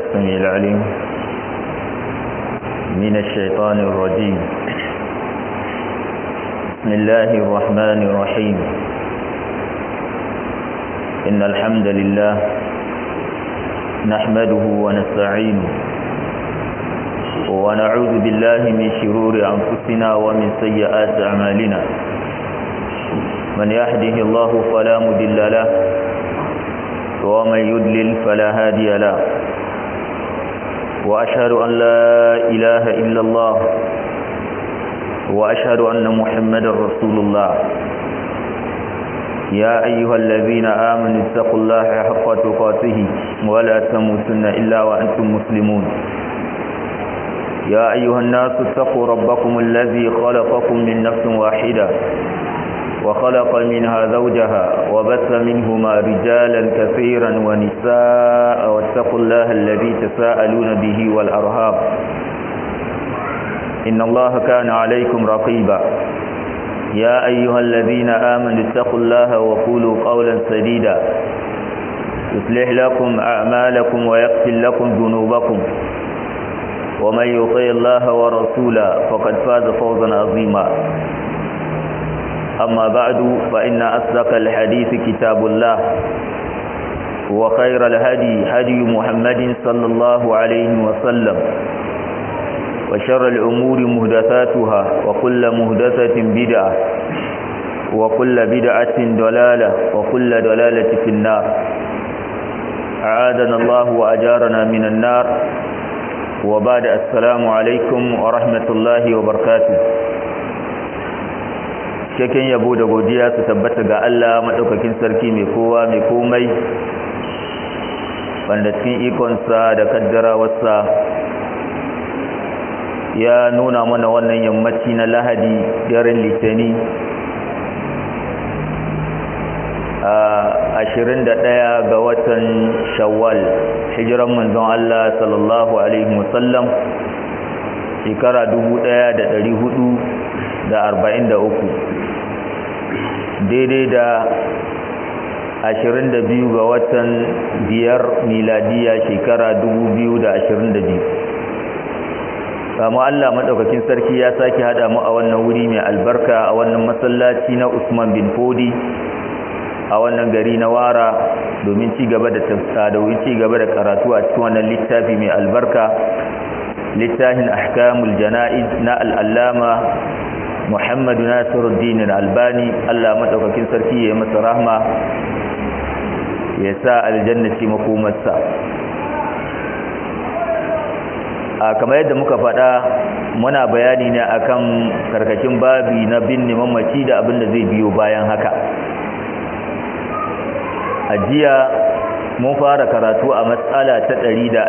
السميع العليم من الشيطان الرجيم بسم الله الرحمن الرحيم إن الحمد لله نحمده ونستعينه ونعوذ بالله من شرور أنفسنا ومن سيئات أعمالنا من يهده الله فلا مضل له ومن يدلل فلا هادي له وأشهد أن لا إله إلا الله وأشهد أن محمدا رسول الله يا أيها الذين آمنوا اتقوا الله حق تقاته ولا تموتن إلا وأنتم مسلمون يا أيها الناس اتقوا ربكم الذي خلقكم من نفس واحدة وخلق منها زوجها وبث منهما رجالا كثيرا ونساء واتقوا الله الذي تساءلون به والأرهاب إن الله كان عليكم رقيبا يا أيها الذين آمنوا اتقوا الله وقولوا قولا سديدا يصلح لكم أعمالكم ويغفر لكم ذنوبكم ومن يطيع الله ورسوله فقد فاز فوزا عظيما أما بعد فإن أصدق الحديث كتاب الله وخير الهدي هدي محمد صلى الله عليه وسلم وشر الأمور مهدثاتها وكل مهدثة بدعة وكل بدعة دلالة وكل دلالة في النار أعاذنا الله وأجارنا من النار وبعد السلام عليكم ورحمة الله وبركاته cikakken yabo da godiya su tabbata ga Allah maɗaukakin sarki mai kowa mai komai wanda cikin ikonsa da kaddara wasa ya nuna mana wannan yammaci na lahadi daren litani a ashirin da ɗaya ga watan shawwal hijiran manzon Allah sallallahu alaihi wasallam shekara dubu ɗaya da ɗari hudu da arba'in da uku daidai da ashirin da biyu ga watan biyar miladiya shekara dubu biyu da ashirin da biyu kama Allah maɗaukakin sarki ya sake haɗa mu a wannan wuri mai albarka a wannan masallaci na Usman bin Fodi a wannan gari na Wara domin ci gaba da domin ci gaba da karatu a cikin wannan littafi mai albarka littafin ahkamul jana'iz na al'allama Muhammadu Nasiruddin Albani Allah maɗaukakin sarki ya yi masa rahma ya sa aljanna ce makomarsa a kamar yadda muka faɗa muna bayani ne akan karkashin babi na binne mamaci da abin da zai biyo bayan haka a jiya mun fara karatu a matsala ta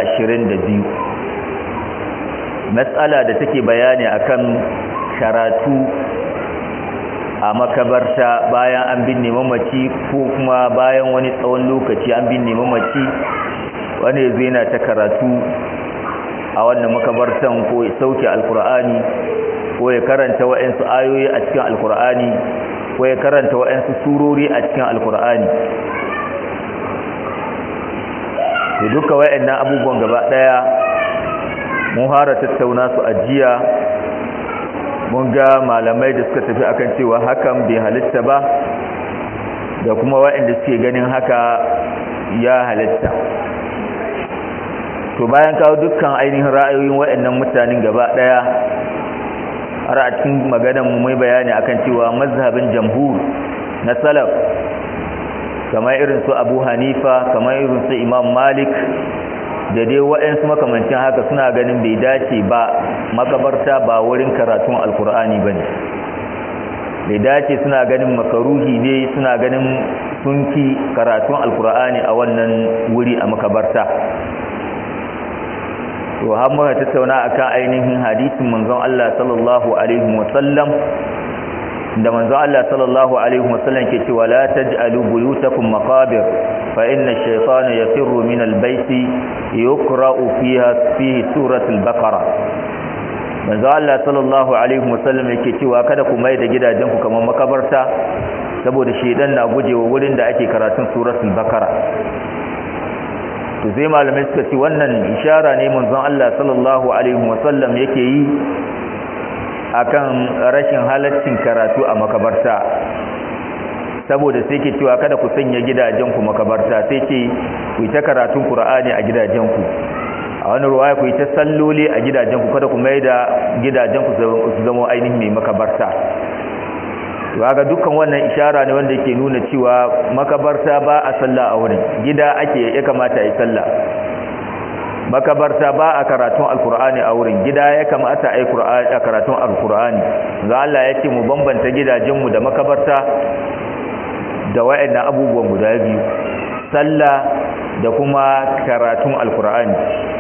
122 matsala da take bayani akan karatu a makabarta bayan an binne mamaci ko kuma bayan wani tsawon lokaci an binne mamaci wani zai na ta karatu a wannan makabartan ko ya sauke alkur'ani ko ya karanta wa'ansu ayoyi a cikin alkur'ani ko ya karanta wa'ansu surori a cikin alkur'ani to duka wa'annan abubuwan gaba daya mun fara tattauna su a jiya mun ga malamai da suka tafi akan cewa hakan bai halitta ba da kuma wa'anda suke ganin haka ya halitta to bayan kawo dukkan ainihin ra'ayoyin waɗannan mutanen gaba ɗaya har a cikin maganar mu mai bayani akan cewa mazhabin jamhur na salaf kamar irin su Abu Hanifa kamar irin su Imam Malik da dai waɗansu makamancin haka suna ganin bai dace ba makabarta ba wurin karatun alkur'ani ba ne bai dace suna ganin makaruhi ne suna ganin sunki karatun alkur'ani a wannan wuri a makabarta to har muka tattauna akan ainihin hadisin manzon Allah sallallahu alaihi wasallam da manzon Allah sallallahu alaihi wasallam ke cewa la taj'alu buyutakum maqabir fa inna ash-shaytana yafirru min al-bayti yuqra'u fiha fihi suratul baqara manzon Allah sallallahu alaihi wasallam yake cewa kada ku mai da gidajenku kamar makabarta saboda shedan na gujewa wurin da ake karatun suratul baqara to sai malamai suka ce wannan ishara ne manzon Allah sallallahu alaihi wasallam yake yi akan rashin halaccin karatu a makabarta saboda sai ke cewa kada ku sanya gidajenku makabarta sai ce ku ta karatun Qur'ani a gidajenku a wani ruwaya ku ta salloli a gidajenku kada ku mai da gidajenku su zama ainihin mai makabarta ga dukkan wannan ishara ne wanda yake nuna cewa makabarta ba a sallah a wurin gida ake ya kamata a yi sallah makabarta ba a karatun alkur'ani a wurin gida ya kamata a yi karatun alkur'ani ga Allah ya ce mu bambanta gidajenmu da makabarta da wayannan abubuwan guda biyu sallah da kuma karatun alkur'ani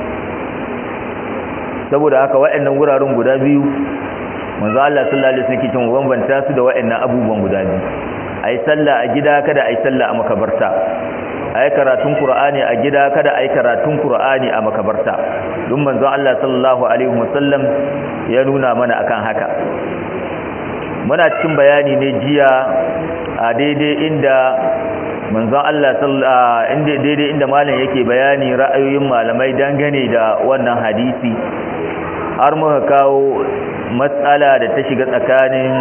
saboda haka wayannan wuraren guda biyu manzo Allah sallallahu alaihi wasallam kitin bambanta su da wayannan abubuwan guda biyu ayi sallah a gida kada ayi sallah a makabarta ayi karatun qur'ani a gida kada ayi karatun qur'ani a makabarta duk manzo Allah sallallahu alaihi wasallam ya nuna mana akan haka muna cikin bayani ne jiya a daidai inda manzon Allah sallallahu inda daidai inda malam yake bayani ra'ayoyin malamai dangane da wannan hadisi har muka kawo matsala da ta shiga tsakanin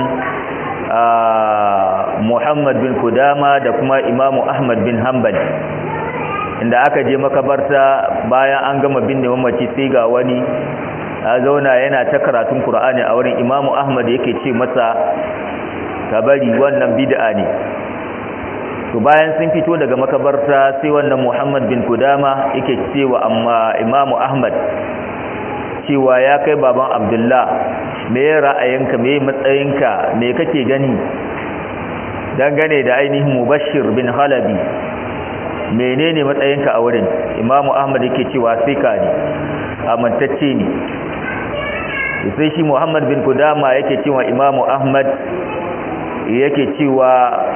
Muhammad bin Kudama da kuma Imam Ahmad bin Hanbal inda aka je makabarta bayan an gama binne mamaci sai ga wani ya zauna yana ta karatun Qur'ani a wurin Imam Ahmad yake ce masa ka bari wannan bid'a ne to bayan sun fito daga makabarta sai wannan Muhammad bin Kudama yake cewa amma Imam Ahmad cewa ya kai baban Abdullah me ra'ayinka me matsayinka me kake gani dangane da ainihin Mubashir bin Halabi menene matsayinka a wurin Imam Ahmad yake cewa sika ne amintacce ne sai shi Muhammad bin Kudama yake cewa Imam Ahmad yake cewa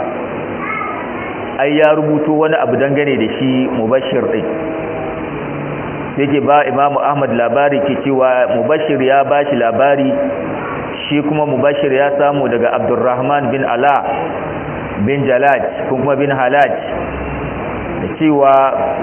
ai ya rubuto wani abu dangane da shi Mubashir din yake ba Imam Ahmad labari ke cewa Mubashir ya bashi labari shi kuma Mubashir ya samu daga Abdurrahman bin Ala bin Jalaj kuma bin Halaj da cewa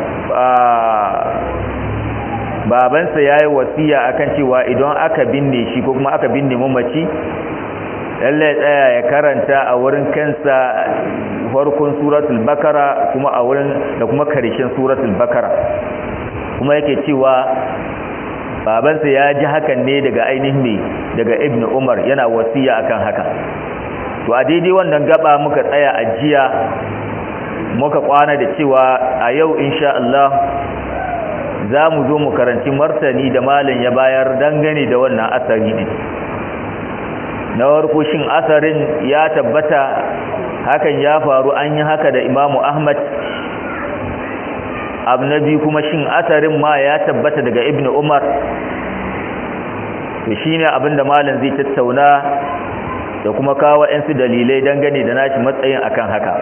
babansa ya yi wasiya akan cewa idan aka binne shi ko kuma aka binne mamaci lallai tsaya ya karanta a wurin kansa farkon suratul bakara kuma a wurin da kuma karshen suratul bakara kuma yake cewa babansa ya ji hakan ne daga ainihin ne daga ibnu umar yana wasiya akan haka to a daidai wannan gaba muka tsaya a jiya muka kwana da cewa a yau insha Allah za mu zo mu karanci martani da malam ya bayar dangane da wannan asari ne na warko shin asarin ya tabbata hakan ya faru an yi haka da imamu ahmad abu na biyu kuma shin asarin ma ya tabbata daga ibn umar to shine abinda malam zai tattauna da kuma kawo 'yansu dalilai dangane da nashi matsayin akan haka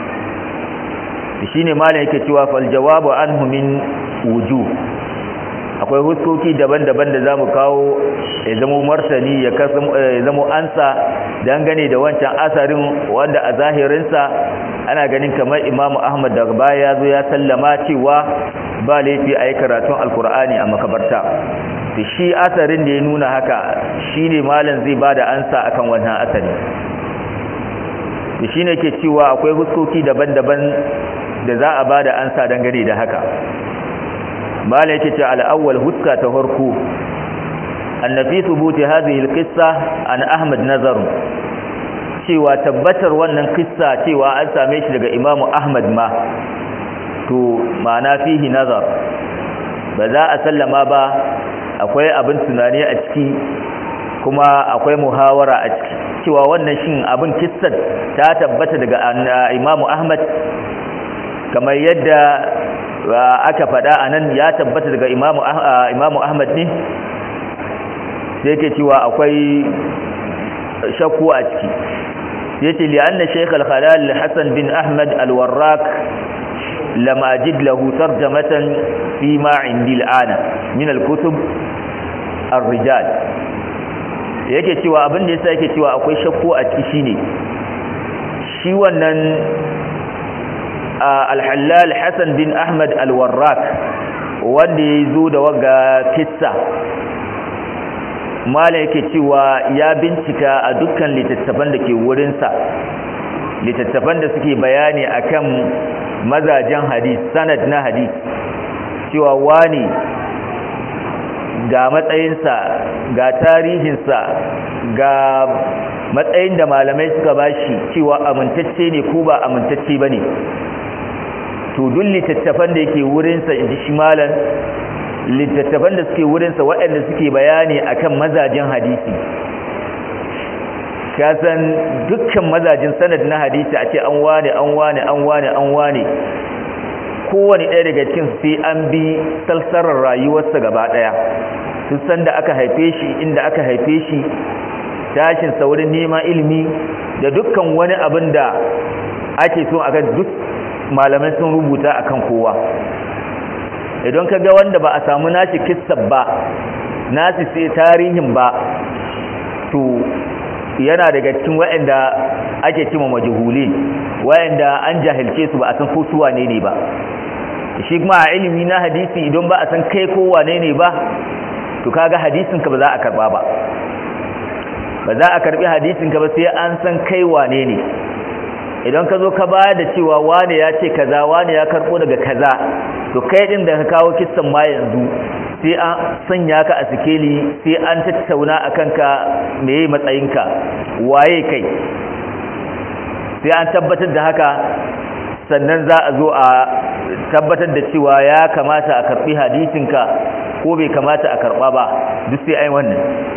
shine malam yake cewa fal jawabu anhu min wuju akwai huskoki daban-daban da zamu kawo ya zama martani ya zama ansa dangane da wancan asarin wanda a zahirinsa ana ganin kamar imamu ahmad daga baya ya zo ya sallama cewa ba laifi a yi karatun alkur'ani a makabarta da shi asarin da ya nuna haka shi ne malam zai ba da ansa akan wannan asari da shi ne ke cewa akwai huskoki daban-daban da za a ba da ansa dangane da haka malam yake ce al'awwal huska ta farko annafi thubuti hadhihi alqissa an ahmad nazar cewa tabbatar wannan kissa cewa an same shi daga imamu ahmad ma to ma'ana fihi nazar ba za a sallama ba akwai abin tunani a ciki kuma akwai muhawara a ciki cewa wannan shin abin kissar ta tabbata daga imamu ahmad kamar yadda aka faɗa a nan ya tabbata daga imamu ahmad ne sai ke cewa akwai shakku a ciki ya ce li'anna sheikh al-khalal hassan bin ahmad al-warraq lam ajid lahu tarjamatan fi ma indi al'ana min al-kutub ar-rijal yake cewa abin da yasa yake cewa akwai shakku a ciki shine shi wannan al-halal hassan bin ahmad al-warraq wanda ya zo da waga kissa mala yake cewa ya bincika a dukkan littattafan da ke wurinsa littattafan da suke bayani akan mazajen hadis sanad na hadis cewa wani ga matsayinsa ga tarihinsa ga matsayin da malamai suka bashi cewa amintacce ne ko ba amintacce ba ne to duk littattafan da yake wurinsa in ji shi malam littattafan da suke wurinsa waɗanda suke bayani akan mazajen hadisi kasan dukkan mazajin sanad na hadisi a ce an wane an wane an wane an wane kowane ɗaya daga cikin sai an bi salsarar rayuwarsa gaba ɗaya sun san da aka haife shi inda aka haife shi tashin saurin neman ilimi da dukkan wani abin da ake so a duk malamai sun rubuta akan kowa idan ka ga wanda ba a samu nashi kissab ba nashi sai tarihin ba to yana daga cikin waɗanda ake cima majhuli waɗanda an jahilce su ba a san ko su wane ne ba shi kuma a ilimi na hadisi idan ba a san kai ko wane ne ba to kaga hadisin ka ba za a karba ba ba za a karbi hadisin ka ba sai an san kai wane ne idan ka zo ka ba da cewa wane ya ce kaza wane ya karbo daga kaza to kai din da ka kawo kissan ma yanzu sai an sanya ka a sikeli sai an tattauna a kanka meye matsayinka waye kai sai an tabbatar da haka sannan za a zo a tabbatar da cewa ya kamata a karbi hadisinka ko bai kamata a karba ba duk sai ai wannan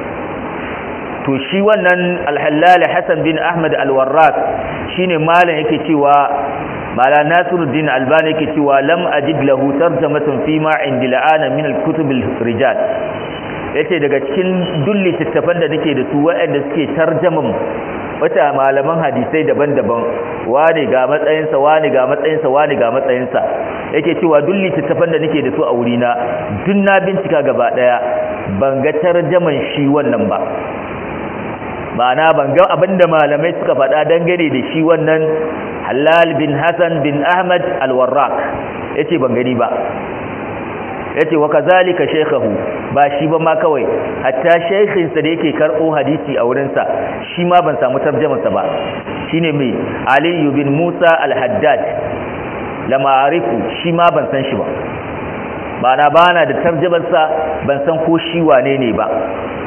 to shi wannan alhallali hassan bin ahmad alwarraq shine malam yake cewa mala nasiruddin albani yake cewa lam ajid lahu tarjamatun fi ma indi la'ana min alkutub rijal yace daga cikin dulli tattafan da nake da su waɗanda suke tarjaman wata malaman hadisai daban-daban wani ga matsayinsa wani ga matsayinsa wani ga matsayinsa yake cewa dulli tattafan da nake da su a wurina duk na bincika gaba daya ban ga tarjaman shi wannan ba ma'ana ban ga abinda malamai suka faɗa dangane da shi wannan halal bin hassan bin ahmad alwarraq yace ban gani ba yace wa kazalika shaykhahu ba shi ba ma kawai hatta shaykhin sa da yake karbo hadisi a wurin sa shi ma ban samu tarjumar sa ba shine mai ali bin musa al-haddad lama arifu shi ma ban san shi ba bana bana da tarjumar sa ban san ko shi wane ne ba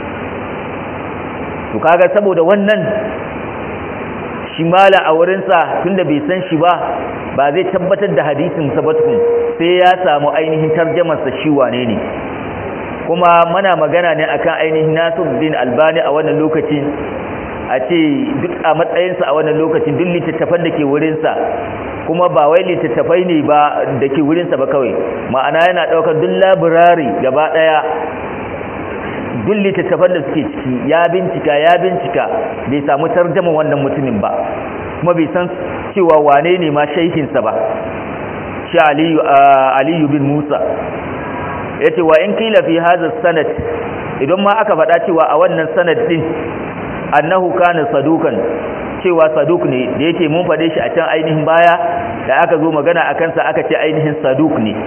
to kaga saboda wannan shi mala a wurinsa tunda bai san shi ba ba zai tabbatar da hadisin sabatun sai ya samu ainihin tarjamarsa shi wane ne kuma muna magana ne akan ainihin Nasiruddin Albani a wannan lokacin a ce duk a matsayinsa a wannan lokacin duk littattafan da ke wurinsa kuma ba wai littattafai ne ba da ke wurinsa ba kawai ma'ana yana ɗaukar duk labirari gaba ɗaya duk littattafan da suke ciki ya bincika ya bincika bai samu tarjaman wannan mutumin ba kuma bai san cewa wane ne ma shaihinsa ba shi aliyu bin musa ya ce wa in kila fi hazar sanad idan ma aka faɗa cewa a wannan sanad ɗin annahu kana sadukan cewa saduk ne da yake mun faɗe shi a can ainihin baya da aka zo magana a kansa aka ce ainihin saduk ne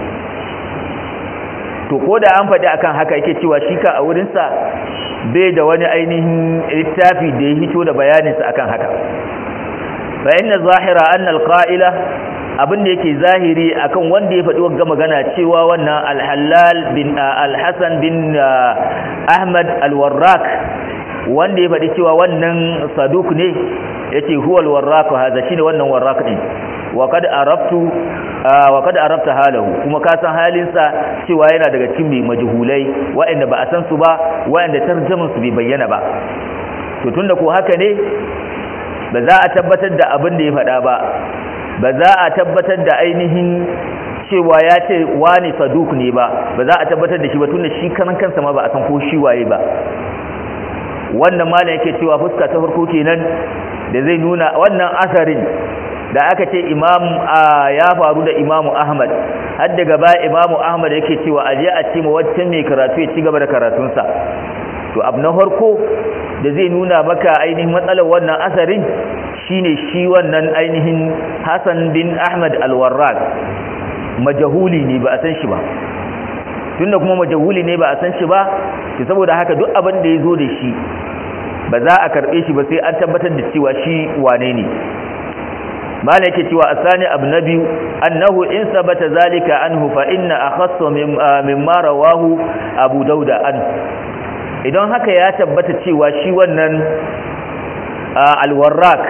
to ko da an faɗi akan haka yake cewa shi ka a wurinsa bai da wani ainihin littafi da ya hito da bayaninsa akan haka fa inna zahira anna alqa'ila abin da yake zahiri akan wanda ya faɗi wagga magana cewa wannan alhalal bin alhasan bin ahmad alwarraq wanda ya faɗi cewa wannan saduk ne yace huwa alwarraq haza shine wannan warraq din wa kad arabtu wa kad arabta halahu kuma ka san halinsa cewa yana daga cikin mai majhulai waɗanda ba a san su ba waɗanda tarjaman su bai bayyana ba to tunda ko haka ne ba za a tabbatar da abin da ya faɗa ba ba za a tabbatar da ainihin cewa ya ce wani saduk ne ba ba za a tabbatar da shi ba tunda shi kanan kansa ma ba a san ko shi waye ba wannan malam yake cewa fuska ta farko kenan da zai nuna wannan asarin da aka ce imam ya faru da imamu ahmad har daga baya imamu ahmad yake cewa aje a ce ma waccan mai karatu ya ci gaba da karatunsa to abu na farko da zai nuna maka ainihin matsalar wannan asarin shine shi wannan ainihin hassan bin ahmad alwarraq majahuli ne ba a san shi ba tunda kuma majahuli ne ba a san shi ba to saboda haka duk abin da ya zo da shi ba za a karbe shi ba sai an tabbatar da cewa shi wane ne mala yake cewa asani abu na biyu annahu in sabata zalika anhu fa inna akhassu mimma rawahu abu dauda an idan haka ya tabbata cewa shi wannan alwarrak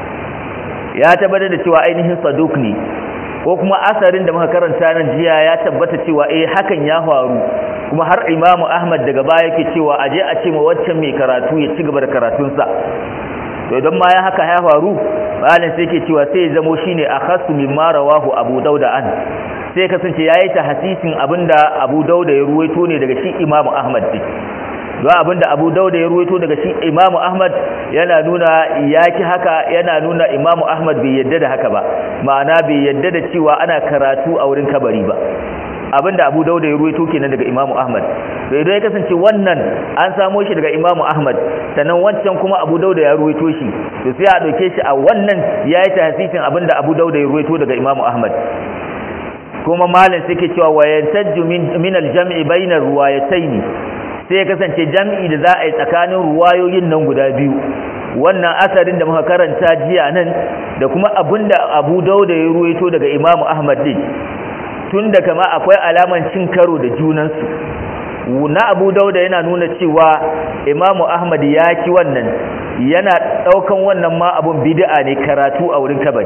ya tabbata da cewa ainihin saduk ne ko kuma asarin da muka karanta nan jiya ya tabbata cewa eh hakan ya faru kuma har imamu ahmad daga baya yake cewa aje a ce ma waccan mai karatu ya ci gaba da karatunsa to idan ma ya haka ya faru malam sai yake cewa sai ya zamo shine akhassu mimma rawahu abu dauda an sai kasance yayi ta hasisin abinda abu dauda ya ruwaito ne daga shi imamu ahmad din don abinda abu dauda ya ruwaito daga shi imamu ahmad yana nuna yaki haka yana nuna imamu ahmad bai yadda da haka ba ma'ana bai yadda da cewa ana karatu a wurin kabari ba abinda abu dauda ya ruwaito kenan daga imamu ahmad to idan ya kasance wannan an samo shi daga imamu ahmad sannan wancan kuma abu dauda ya ruwaito shi to sai a dauke shi a wannan yayi tahsisin abinda abu dauda ya ruwaito daga imamu ahmad kuma malam sai ke cewa wayantajju min min al-jam'i bayna ruwayatayn sai ya kasance jam'i da za a yi tsakanin ruwayoyin nan guda biyu wannan asarin da muka karanta jiya nan da kuma abinda abu dauda ya ruwaito daga imamu ahmad din tun da kama akwai alaman cin karo da junansu na abu dauda yana nuna cewa imamu ahmad ya ki wannan yana daukan wannan ma abun bid'a ne karatu a wurin kabari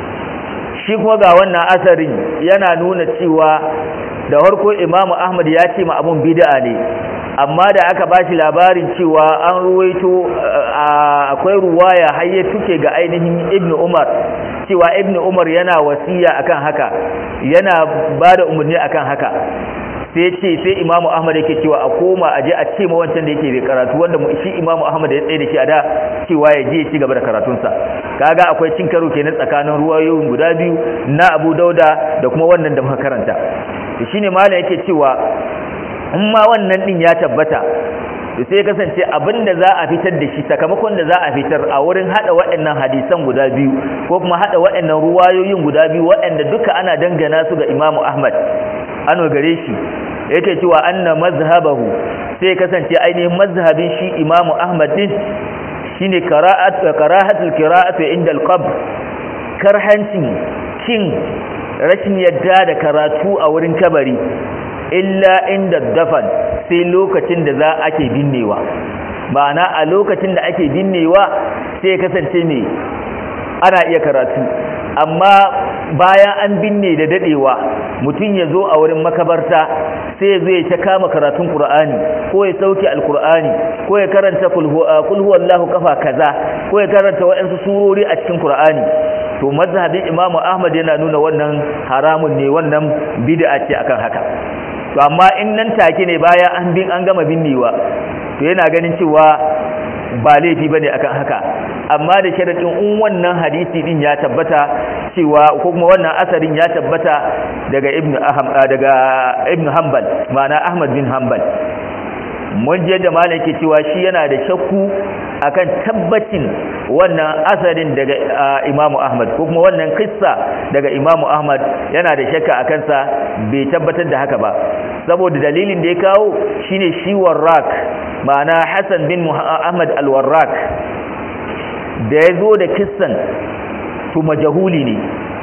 shi kuma ga wannan asarin yana nuna cewa da harko imamu ahmad ya ce ma abun bid'a ne amma da aka ba shi labarin cewa an ruwaito akwai ruwaya har ya tuke ga ainihin ibnu umar cewa ibnu umar yana wasiya akan haka yana ba da umarni akan haka sai ce sai imamu ahmad yake cewa a koma aje a ce ma wancan da yake karatu wanda shi imamu ahmad ya tsaye da shi a da cewa ya je ya ci gaba da karatunsa kaga akwai cin karo kenan tsakanin ruwayoyin guda biyu na abu dauda da kuma wannan da muka karanta shine malam yake cewa in ma wannan din ya tabbata to sai kasance abinda za a fitar da shi sakamakon da za a fitar a wurin hada waɗannan hadisan guda biyu ko kuma hada waɗannan ruwayoyin guda biyu waɗanda duka ana dangana su ga Imam Ahmad an gare shi yake cewa anna mazhabahu sai kasance ainihin mazhabin shi Imam Ahmad din shine qira'at qira'atul qira'atu inda al-qabr karhancin kin rashin yadda da karatu a wurin kabari illa inda dafan sai lokacin da za ake binnewa ma'ana a lokacin da ake binnewa sai kasance ne ana iya karatu amma bayan an binne da dadewa mutum ya zo a wurin makabarta sai ya zo ya ta kama karatun qur'ani ko ya sauke alqur'ani ko ya karanta kul huwallahu kafa kaza ko ya karanta waɗansu surori a cikin qur'ani to mazhabin imamu ahmad yana nuna wannan haramun ne wannan bid'a ce akan haka to amma in nan take ne bayan an bin an gama binnewa to yana ganin cewa ba laifi bane akan haka amma da sharadin in wannan hadisi din ya tabbata cewa ko kuma wannan asarin ya tabbata daga ibnu aham daga ibnu hanbal ma'ana ahmad bin hanbal mun je da malam ke cewa shi yana da shakku akan tabbacin wannan asarin daga imamu ahmad ko kuma wannan kissa daga imamu ahmad yana da shakka a kansa bai tabbatar da haka ba saboda dalilin da ya kawo shine shi warrak ma'ana hassan bin ahmad al-warrak da ya zo da kissan to majahuli ne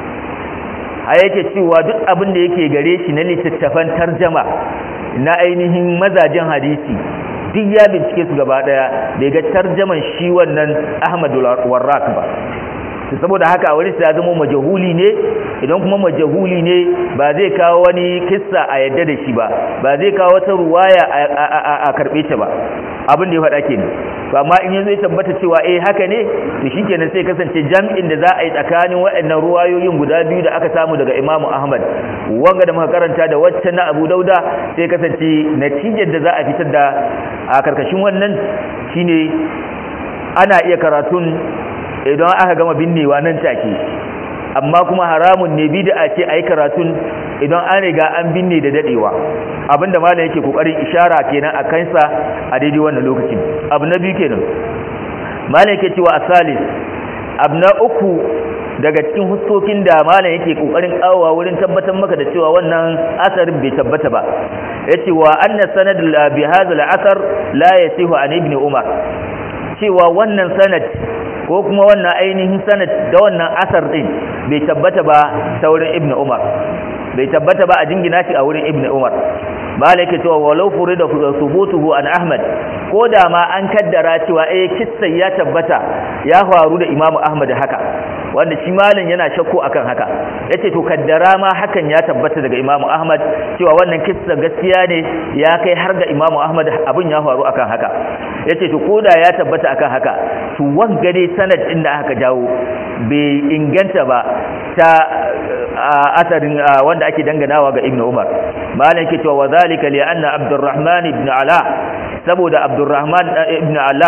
a yake cewa duk abin da yake gare shi na littattafan tarjama na ainihin mazajen hadisi duk ya bincike su gaba daya bai ga tarjaman shi wannan Ahmad Warraq ba saboda haka a wani ya zama majahuli ne idan kuma majahuli ne ba zai kawo wani kissa a yadda da shi ba ba zai kawo wata ruwaya a karbe ta ba abin da ya faɗa kenan to amma in yanzu ya tabbata cewa eh haka ne to shikenan sai kasance jam'in da za a yi tsakanin waɗannan ruwayoyin guda biyu da aka samu daga Imam Ahmad wanga da muka karanta da wacce na Abu Dauda sai kasance natijar da za a fitar da a karkashin wannan shine ana iya karatun idan aka gama binnewa nan take amma kuma haramun ne bid'a ce ayi karatun idan an riga an binne da dadewa abinda malam yake kokarin ishara kenan a kansa a daidai wannan lokacin abu na biyu kenan malam yake cewa asalis abu na uku daga cikin huskokin da malam yake kokarin kawowa wurin tabbatar maka da cewa wannan asarin bai tabbata ba yace wa anna sanad bi hadha al-asar la yasihu an ibn umar cewa wannan sanad ko kuma wannan ainihin sanad da wannan asar din bai tabbata ba ta wurin ibn umar bai tabbata ba a jingina shi a wurin ibn umar bala yake cewa walau furida subutuhu an ahmad ko da ma an kaddara cewa eh kissa ya tabbata ya faru da imamu ahmad haka wanda shi malam yana shakku akan haka yace to kaddara ma hakan ya tabbata daga imamu ahmad cewa wannan kissa gaskiya ne ya kai har ga imamu ahmad abin ya faru akan haka yace to koda ya tabbata akan haka to wanga dai sanad din da aka jawo bai inganta ba ta asarin wanda ake danganawa ga ibnu umar malam yake cewa wa zalika li anna abdurrahman ibn ala saboda abdurrahman ibn ala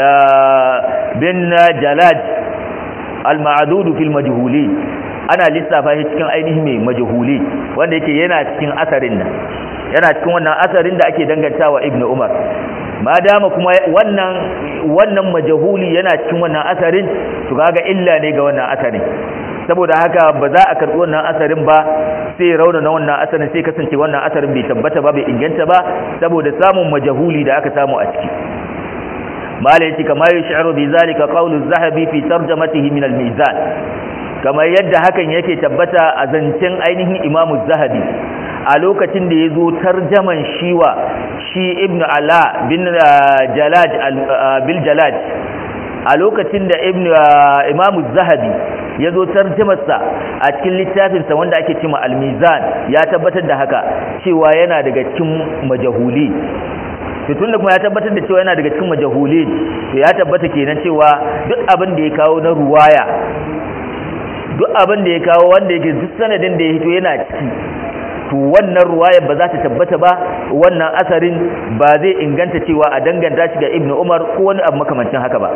bin jalad al-ma'dud fil majhuli ana lissafa shi cikin ainihin mai majhuli wanda yake yana cikin asarin nan yana cikin wannan asarin da ake dangantawa ibnu umar ma dama kuma wannan wannan majhuli yana cikin wannan asarin to kaga illa ne ga wannan asarin saboda haka ba za a karɓi wannan asarin ba sai rauna na wannan asarin sai kasance wannan asarin bai tabbata ba bai inganta ba saboda samun majahuli da aka samu a ciki mala yace kama yash'uru bi zalika qawlu az-zahabi fi tarjamatihi min al-mizan kamar yadda hakan yake tabbata a zancen ainihin imam az-zahabi a lokacin da yazo tarjaman shiwa shi ibnu ala bin jalaj bil jalaj a lokacin da ibnu imam az-zahabi ya zo tarjimarsa a cikin littafinsa wanda ake cima almizan ya tabbatar da haka cewa yana daga cikin majahuli tun da kuma ya tabbatar da cewa yana daga cikin majahuli to ya tabbata kenan cewa duk abin da ya kawo na ruwaya duk abin da ya kawo wanda yake duk sanadin da ya hito yana ciki to wannan ruwayar ba za ta tabbata ba wannan asarin ba zai inganta cewa a danganta shi ga ibnu umar ko wani abu makamancin haka ba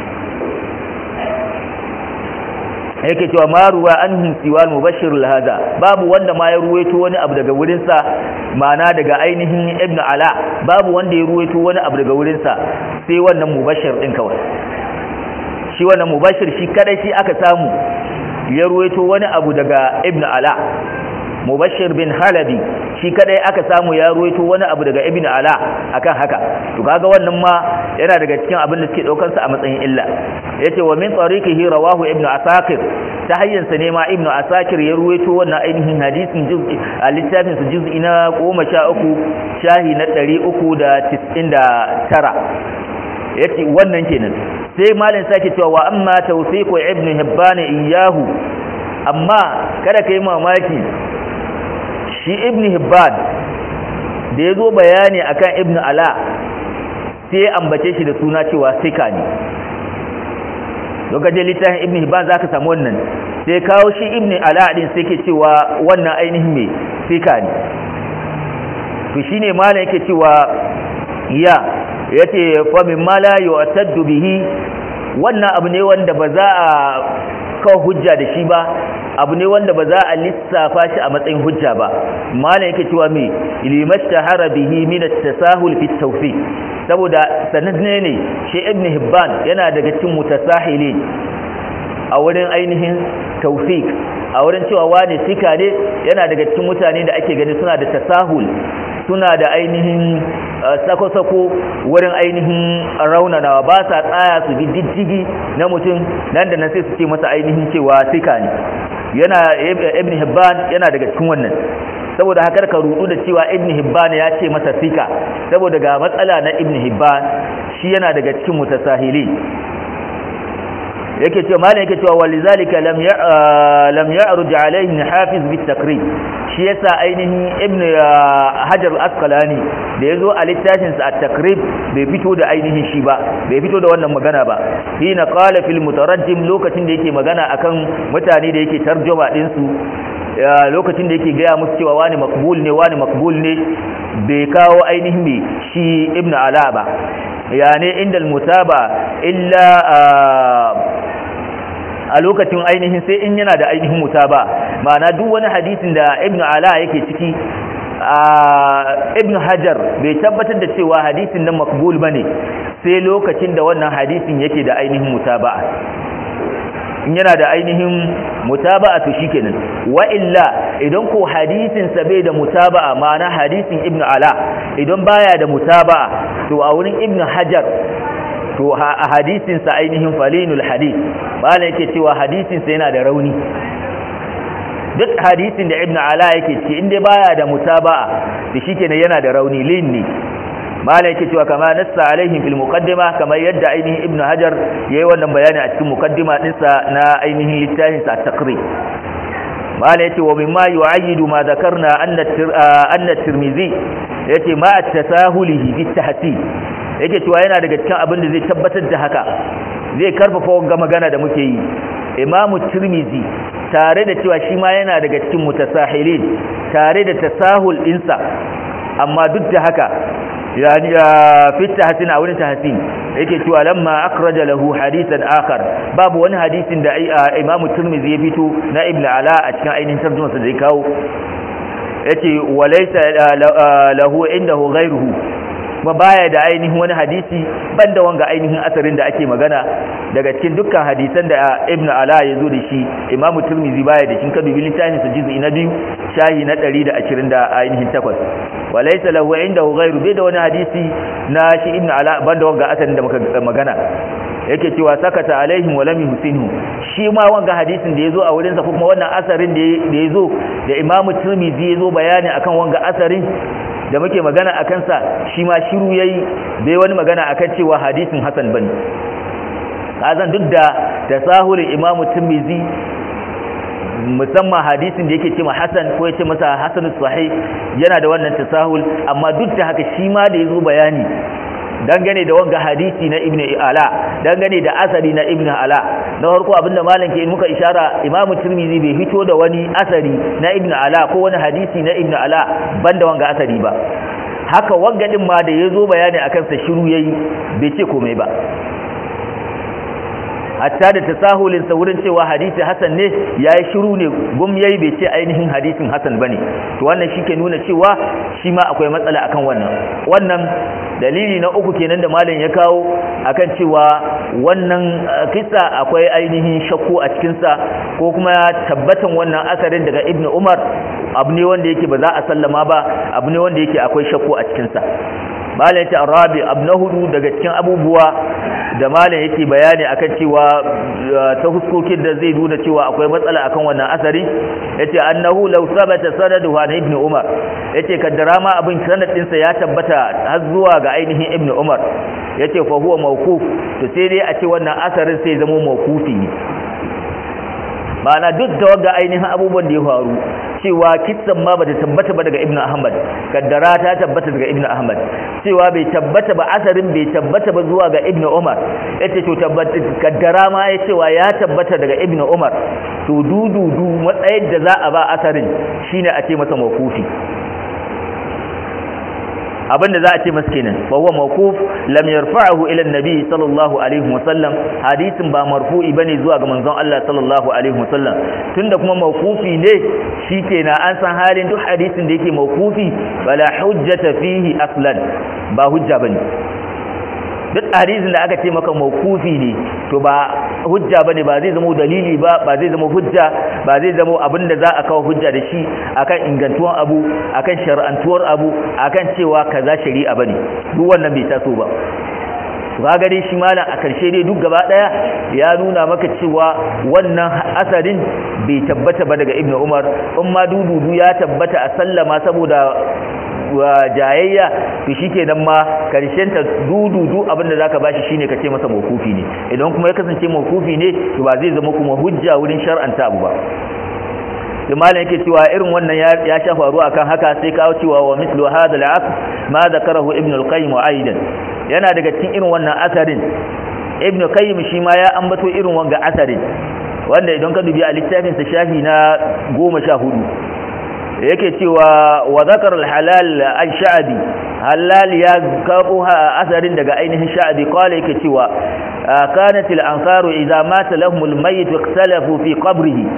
yake cewa ma ruwa an siwal mubashir lahaza babu wanda ma ya ruwaito wani abu daga wurinsa ma'ana daga ainihin ibnu ala babu wanda ya ruwaito wani abu daga wurinsa sai wannan mubashir din kawai shi wannan mubashir shi kadai shi aka samu ya ruwaito wani abu daga ibnu ala mubashir bin halabi shi kadai aka samu ya ruwaito wani abu daga ibnu ala akan haka to kaga wannan ma yana daga cikin abin da suke daukar sa a matsayin illa yace wa min tariqihi rawahu ibnu asakir ta hayyansa ne ma ibnu asakir ya ruwaito wannan ainihin hadisin juz'i a littafin su juz'i na 13 shahi na 399 yace wannan kenan sai malin sake cewa wa amma tawsiqu ibnu hibban iyahu amma kada kai mamaki shi ibn hibban da ya zo bayani akan ibn ala sai ya ambace shi da suna cewa sika ne lokacin littafin ibn hibban za ka samu wannan sai kawo shi ibn ala din sai ke cewa wannan ainihin mai sika ne to shi ne mana yake cewa ya ya ce famin mala yi bihi wannan abu ne wanda ba za a kawo hujja da shi ba abu ne wanda ba za a lissafa shi a matsayin hujja ba malam yake cewa me limastahara bihi min at-tasahul fi at saboda sanadne ne shi ibn hibban yana daga cikin mutasahili a wurin ainihin tawfiq a wurin cewa wani sika ne yana daga cikin mutane da ake gani suna da tasahul suna da ainihin sako-sako wurin ainihin raunanawa ba sa tsaya su bi diddigi na mutum nan da nan sai su ce masa ainihin cewa sika ne yana ibn hibban yana daga cikin wannan saboda haka ka rudu da cewa ibn hibban ya ce masa sika saboda ga matsala na ibn hibban shi yana daga cikin mutasahili yake cewa malam yake cewa walizalika lam ya lam ya'ruj alayhi hafiz bit takrib shi yasa ainihin ibn hajar al-asqalani da yazo a littafin sa at-takrib bai fito da ainihin shi ba bai fito da wannan magana ba hina qala fil mutarajjim lokacin da yake magana akan mutane da yake tarjuma din su lokacin da yake gaya musu cewa wani makbul ne wani makbul ne bai kawo ainihin me shi ibn ala ba yani inda al-mutaba illa a lokacin ainihin sai in yana da ainihin mutaba ma'ana duk wani hadisin da ibn ala yake ciki ibn hajar bai tabbatar da cewa hadisin nan makbul bane sai lokacin da wannan hadisin yake da ainihin mutaba in yana da ainihin mutaba'a to shikenan wa illa idan ko hadisin sa bai da mutaba'a ma'ana hadisin ibnu ala idan baya da mutaba'a to a wurin ibnu hajar to a hadisin sa ainihin falinul hadith malai yake cewa hadisin sa yana da rauni duk hadisin da ibnu ala yake ce inda baya da mutaba'a to shikenan yana da rauni linni malai yake cewa kama nassa alaihim fil muqaddima kamar yadda ainihin ibnu hajar yayi wannan bayani a cikin muqaddima dinsa na ainihin littafin sa at-taqrib malai yace wa mimma yu'ayyidu ma dhakarna anna anna tirmizi yace ma at-tasahulihi bit tahsin yake cewa yana daga cikin abin da zai tabbatar da haka zai karfafa wanga magana da muke yi imamu tirmizi tare da cewa shi ma yana daga cikin mutasahilin tare da tasahul dinsa amma duk da haka yani fi tahsin a wurin tahsin yake cewa lamma akhraja lahu hadithan akhar babu wani hadisin da Imam Tirmidhi ya fito na Ibn Ala a cikin ainihin tarjuma sa da ya kawo yace walaysa lahu indahu ghayruhu kuma baya da ainihin wani hadisi banda wanga ainihin asarin da ake magana daga cikin dukkan hadisan da Ibn Ala ya zo da shi Imam Tirmidhi baya da cikin kadubi littafin sa juz'i na biyu shahi na 120 da ainihin takwas walaysa lahu indahu ghayru bai da wani hadisi na shi Ibn Ala banda wanga asarin da muka magana yake cewa sakata alaihim wa lam yuhsinhu shi ma wanga hadisin da yazo a wurin sa kuma wannan asarin da yazo da Imam Tirmidhi yazo bayani akan wanga asarin da muke magana a kansa shi ma shiru yayi bai wani magana akan cewa hadisin hasan bane kazan duk da tasahulin imamu tirmizi musamman hadisin da yake cewa hasan ko yace masa hasanus sahih yana da wannan tasahul amma duk da haka shi ma da yazo bayani dangane da wanga hadisi na ibnu ala dangane da asari na ibnu ala na farko abinda malam ke muka ishara imamu tirmizi bai fito da wani asari na ibnu ala ko wani hadisi na ibnu ala banda wanga asari ba haka wanga din ma da yazo bayani akan sa shiru yayi bai ce komai ba hatta da tasahulin sa wurin cewa hadisi hasan ne yayi shiru ne gum yayi bai ce ainihin hadisin hasan bane to wannan shike nuna cewa shi ma akwai matsala akan wannan wannan dalili na uku kenan da malam ya kawo akan cewa wannan kissa akwai ainihin shakku a cikin sa ko kuma tabbatan wannan asarin daga ibnu umar abu ne wanda yake ba za a sallama ba abu ne wanda yake akwai shakku a cikin sa malam yace arabi abu na hudu daga cikin abubuwa da malam yake bayani akan cewa ta huskokin da zai nuna cewa akwai matsala akan wannan asari yace annahu law sabata sanadu wa ibn umar yace kaddara ma abin sanad din sa ya tabbata har zuwa ga ainihin ibn umar yace fa huwa mawquf to sai dai a ce wannan asarin sai zama mawqufi ne ma'ana duk da wanga ainihin abubuwan da ya faru cewa kitsan ma bata tabbata ba daga ibnu ahmad kaddara ta tabbata daga ibnu ahmad cewa bai tabbata ba asarin bai tabbata ba zuwa ga ibnu umar yace to tabbata kaddara ma ya cewa ya tabbata daga ibnu umar to dududu matsayin da za a ba asarin shine a ce masa mawqufi abinda za a ce masa kenan fa huwa mawquf lam yarfa'ahu ila an-nabi sallallahu alaihi wasallam hadisin ba marfu'i bane zuwa ga manzon Allah sallallahu alaihi wasallam tunda kuma mawqufi ne shikenan an san halin duk hadisin da yake mawqufi wala hujjata fihi aslan ba hujja bane duk hadisin da aka ce maka mawqufi ne to ba hujja bane ba zai zama dalili ba ba zai zama hujja ba zai zama abin da za a kawo hujja da shi akan ingantuwan abu akan shar'antuwar abu akan cewa kaza shari'a bane duk wannan bai taso ba ga dai shi malam a karshe dai duk gaba daya ya nuna maka cewa wannan asarin bai tabbata ba daga ibnu umar in ma dududu ya tabbata a sallama saboda wa jayayya to shikenan ma karshen ta dududu abinda zaka bashi shine kace masa mawkufi ne idan kuma ya kasance mawkufi ne to ba zai zama kuma hujja wurin shar'anta abu ba malam yake cewa irin wannan ya sha faru akan haka sai kawo cewa wa mislu hadha al-asr ma zakarahu ibn al-qayyim aidan yana daga cikin irin wannan asarin ibn qayyim shi ma ya ambato irin wanga asarin wanda idan ka dubi a littafin sa shafi na 14 yake cewa wa zakar al-halal al-sha'bi halal ya kabo asarin daga ainihin sha'bi qala yake cewa kanat al-ansaru idza mata lahum al-mayyit ikhtalafu fi qabrihi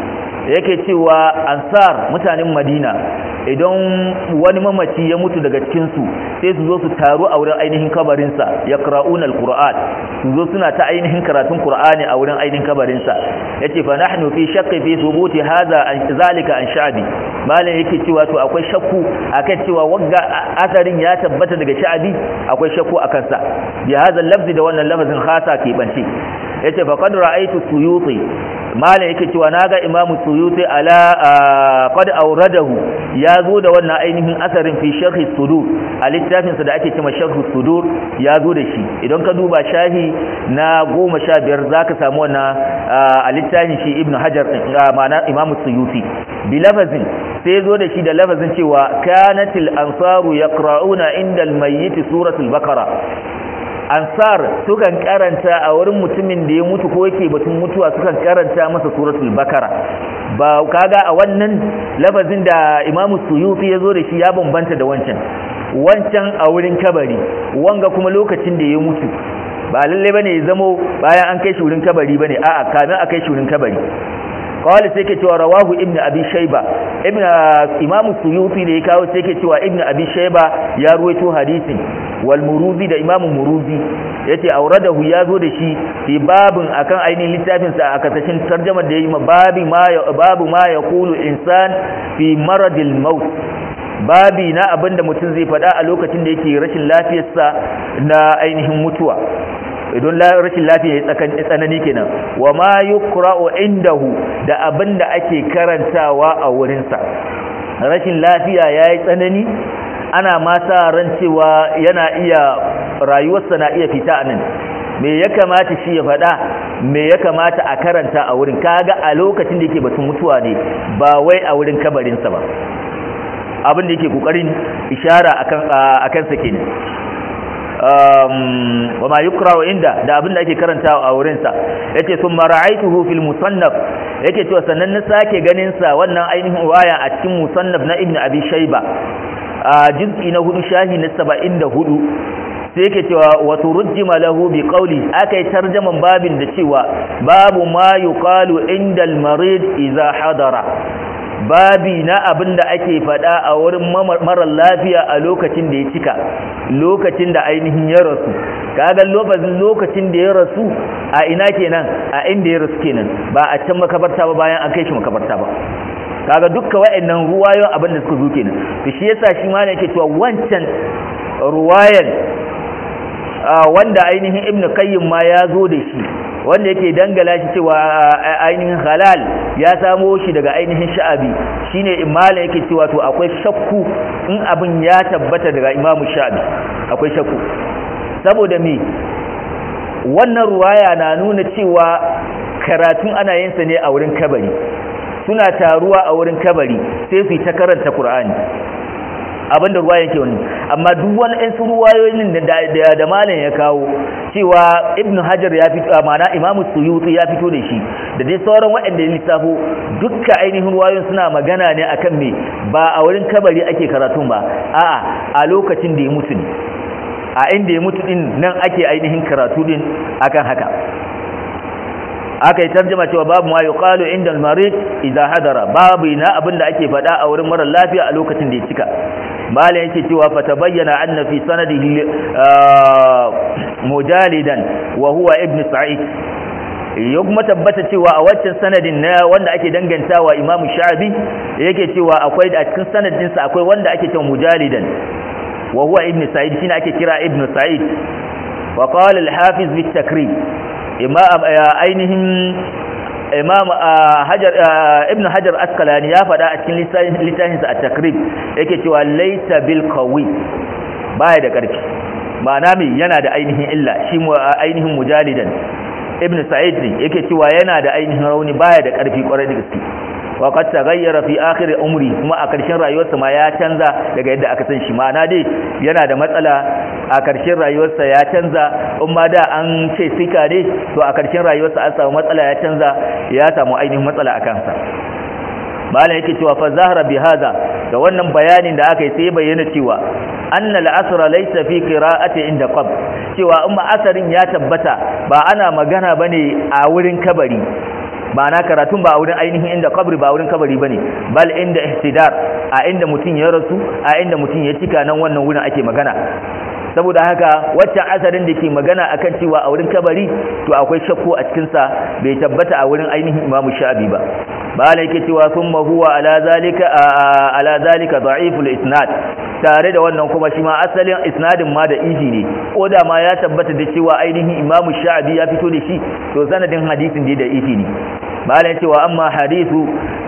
yake cewa ansar mutanen madina idan wani mamaci ya mutu daga cikinsu sai su zo su taru a wurin ainihin kabarinsa ya ƙra'un al-ƙura'an su zo suna ta ainihin karatun ƙura'ani a wurin ainihin kabarinsa ya ce fa nahnu fi shakki fi subuti haza an zalika an sha'abi malam yake cewa to akwai shakku akan cewa wagga asarin ya tabbata daga sha'abi akwai shakku akan sa bi hadha lafzi da wannan lafazin khasa ke bance yace fa qad ra'aytu suyuti malam yake cewa naga imamu suyuti ala qad awradahu ya zo da wannan ainihin asarin fi sharhi sudur a littafin sa da ake cewa sharhi sudur ya zo da shi idan ka duba shahi na 15 zaka samu wannan a littafin shi ibnu hajar ma'ana imamu suyuti bi lafazin sai zo da shi da lafazin cewa kanatil ansaru yaqra'una inda al-mayyit suratul baqara ansar sukan karanta a wurin mutumin da ya mutu ko yake batun mutuwa sukan karanta masa suratul bakara ba kaga a wannan lafazin da imamu suyuti ya zo da shi ya bambanta da wancan wancan a wurin kabari wanga kuma lokacin da ya mutu ba lalle bane ya zamo bayan an kai shi wurin kabari bane a'a kamin a kai shi wurin kabari kawai sai ke cewa rawahu ibn abi shayba ibn imam suyuti da ya kawo sai ke cewa ibn abi shayba ya ruwaito hadisin wal muruzi da imam muruzi yace auradahu ya zo da shi fi babin akan ainihin littafin sa a kasashin tarjumar da yayi ma babi ma babu ma yaqulu insan fi maradil maut babi na abinda mutum zai faɗa a lokacin da yake rashin lafiyarsa na ainihin mutuwa idan rashin lafiya ya tsanani kenan wa ma yukra'u indahu da abinda ake karantawa a wurinsa rashin lafiya yayi tsanani ana ma sa ran cewa yana iya rayuwarsa na iya fita nan me ya kamata shi ya faɗa me ya kamata a karanta a wurin kaga a lokacin da yake batun mutuwa ne ba wai a wurin kabarinsa ba abin da yake kokarin ishara akan akan sa kenan wa ma yukrahu inda da abin da ake karantawa a wurin sa yace thumma ra'aytuhu fil musannaf yake cewa sannan na sake ganin sa wannan ainihin waya a cikin musannaf na ibnu abi shayba a juz'i na hudu shahi na 74 sai yake cewa wa turjima lahu bi qawli akai tarjaman babin da cewa babu ma yuqalu inda al marid idza hadara babi na abin da ake faɗa a wurin marar lafiya a lokacin da ya cika lokacin da ainihin ya rasu kaga lokacin lokacin da ya rasu a ina kenan a inda ya rasu kenan ba a can makabarta ba bayan an kai shi makabarta ba kaga dukkan wa'annan ruwayoyin abin da suka zo kenan to shi yasa shi ma ne yake cewa wancan ruwayan wanda ainihin ibnu qayyim ma ya zo da shi wanda yake dangala shi cewa ainihin halal ya samo shi daga ainihin sha'abi shine imala yake cewa to akwai shakku in abin ya tabbata daga imamu sha'abi akwai shakku saboda me wannan ruwaya na nuna cewa karatun ana yin sa ne a wurin kabari suna taruwa a wurin kabari sai su ta karanta qur'ani abinda ruwa yake wani amma duk wani ɗan su ruwayoyin da da malam ya kawo cewa ibnu hajar ya fito ma'ana imamu suyuti ya fito da shi da dai sauran waɗanda ya lissafo dukkan ainihin ruwayoyin suna magana ne akan me ba a wurin kabari ake karatun ba a'a a lokacin da ya mutu ne a inda ya mutu din nan ake ainihin karatu din akan haka aka yi tarjama cewa babu ma yuqalu inda al-marid idza hadara babu na abinda ake faɗa a wurin mara lafiya a lokacin da ya cika malam yake cewa fa tabayyana anna fi sanadihi mujalidan wa huwa ibn sa'id ya kuma tabbata cewa a waccan sanadin na wanda ake dangantawa imamu sha'abi yake cewa akwai a cikin sanadin sa akwai wanda ake cewa mujalidan wa huwa ibn sa'id shine ake kira ibn sa'id wa qala al-hafiz bi takrib ainihin imam hajar ibn hajar askalani ya faɗa a cikin littafinsa a takrib yake cewa laita bil qawi baya da ƙarfi ma'ana me yana da ainihin illa shi ainihin mujalidan ibn sa'id ne yake cewa yana da ainihin rauni baya da ƙarfi ƙwarai da gaske wa qad taghayyara fi akhir umri kuma a ƙarshen rayuwarsa ma ya canza daga yadda aka san shi ma'ana dai yana da matsala a ƙarshen rayuwarsa ya canza in ma da an ce sika ne to a ƙarshen rayuwarsa an samu matsala ya canza ya samu ainihin matsala a kansa malam yake cewa fa zahara bi hada da wannan bayanin da aka yi sai bayyana cewa anna al-asra laysa fi qira'ati inda qab cewa in ma asarin ya tabbata ba ana magana bane a wurin kabari ba na karatun ba a wurin ainihin inda kabri ba wurin kabari bane bal inda ihtidar a inda mutum ya rasu a inda mutum ya cika nan wannan wurin ake magana saboda haka waccan asarin da ke magana akan cewa a wurin kabari to akwai shakku a cikinsa bai tabbata a wurin ainihin imamu sha'abi ba bala yake cewa thumma huwa ala zalika ala zalika da'iful isnad tare da wannan kuma shi ma asalin isnadin ma da iji ne ko da ma ya tabbata da cewa ainihin imamu sha'abi ya fito da shi to sanadin hadisin da da iji ne bala yake cewa amma hadithu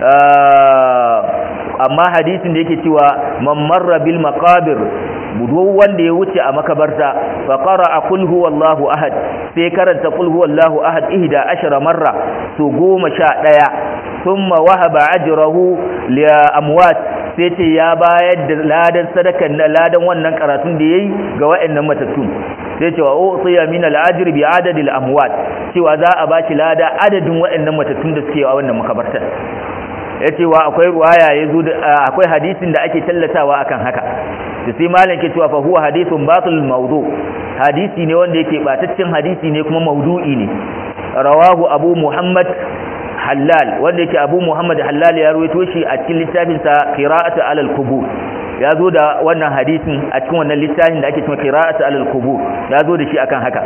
amma hadisin da yake cewa man marra bil maqabir duk wanda ya wuce a makabarta fa qara'a qul huwallahu ahad sai karanta qul huwallahu ahad ihda ashara marra to goma sha daya thumma wahaba ajrahu li amwat sai ce ya bayar da ladan sadakan na ladan wannan karatun da yayi ga wayannan matattun sai ce wa utiya min al-ajr bi adadil amwat cewa za a bashi lada adadin wayannan matattun da suke a wannan makabartar yace wa akwai ruwaya yazo akwai hadisin da ake tallatawa akan haka da sai malam ke cewa fa huwa hadithun batil mawdu hadisi ne wanda yake bataccen hadisi ne kuma mawdu'i ne rawahu abu muhammad halal wanda yake abu muhammad halal ya rawaito shi a cikin littafin sa qira'atu alal qubur ya zo da wannan hadisin a cikin wannan littafin da ake cewa qira'atu alal qubur ya zo da shi akan haka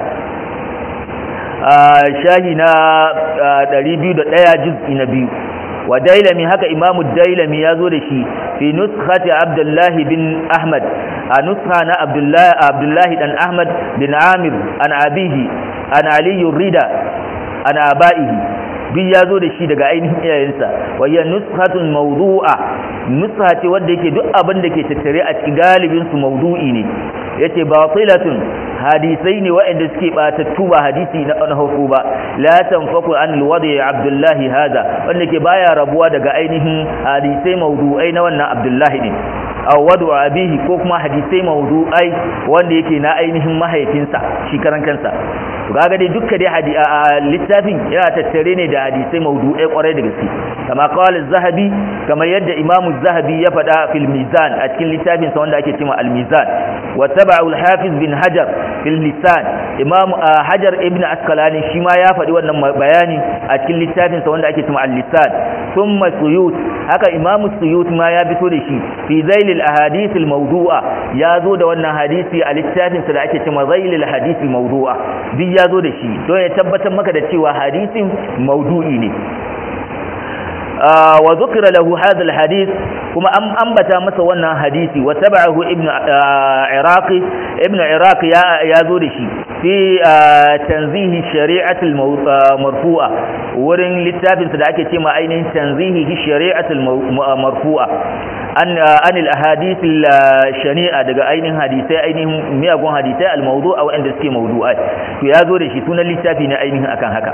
shahi na 201 juz'i na biyu wa dailami haka imamu dailami ya zo da shi fi nuskhati abdullahi bin ahmad a nuskha na abdullahi dan ahmad bin amir an abihi an aliyu rida an abaihi duk ya zo da shi daga ainihin iyayensa wayya nuskhatun mawdu'a nuskha ce wanda yake duk abin da ke tattare a cikin galibin su mawdu'i ne yace batilatun hadisai ne waɗanda suke batattu ba hadisi na farko ba la tanfaku an alwadi abdullahi hada wanda ke baya rabuwa daga ainihin hadisai mawdu'ai na wannan abdullahi ne aw wadu abihi ko kuma hadisai mawdu'ai wanda yake na ainihin mahaifinsa shi karan kansa to kaga dai dukkan dai littafin yana tattare ne da hadisai mawdu'ai kwarai da gaske kama qala az-zahabi kamar yadda imamu az-zahabi ya faɗa fil mizan a cikin littafin sa wanda ake cewa al-mizan wa taba'u al-hafiz bin hajar fil lisan imam hajar ibn asqalani shi ma ya faɗi wannan bayani a cikin littafin sa wanda ake cewa al-lisan thumma suyut haka imam suyut ma ya fito da shi fi zail al-ahadith al-mawdu'a ya zo da wannan hadisi a littafin sa da ake cewa zail al-hadith al-mawdu'a duk ya zo da shi don ya tabbatar maka da cewa hadisin mawdu'i ne wa zukira lahu hadha alhadith kuma an ambata masa wannan hadisi wa tabahu ibnu iraqi ibnu iraqi ya ya zo da shi fi tanzihi shari'atul marfu'a wurin littafin sa da ake cewa ainihin tanzihi shari'atul marfu'a an an alahadith shani'a daga ainihin hadisai ainihin miyagun hadisai almawdu'a wanda suke mawdu'ai to ya zo da shi sunan littafi ne ainihin akan haka